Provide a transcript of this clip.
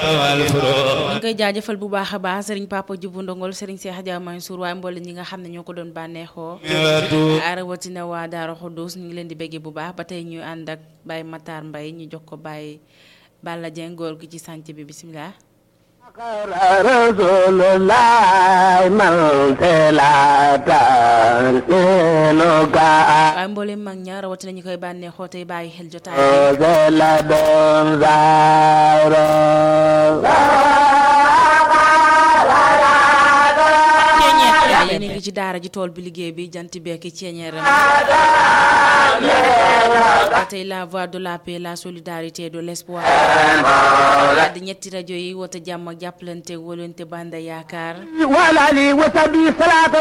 ñu ngi koy jaajëfal bu baax a baax sëriñ Papa Djibu Ndongol sëriñ Cheikh Dia Mansour waaye mboolem ñi nga xam ne ñoo ko doon bànneexoo rawatina waa Daara Khoudous ñu ngi leen di béggee bu baax ba tey ñu ànd ak Baye Matar Mbaye ñu jox ko Baye Balla Dieng góor gi ci sànc bi bisimilah. waaye mboolem mag ña rawatina ñu koy bànneexoo tey bàyyi xel jotaay yéen a ngi ci daara ji tool bi liggéey bi jant bekki ceeñeeram ba tey la voix de la paix la solidarité de l'espoir di ñetti rajo yi woote jàmm ak jàppalante wóolante banda yaakaar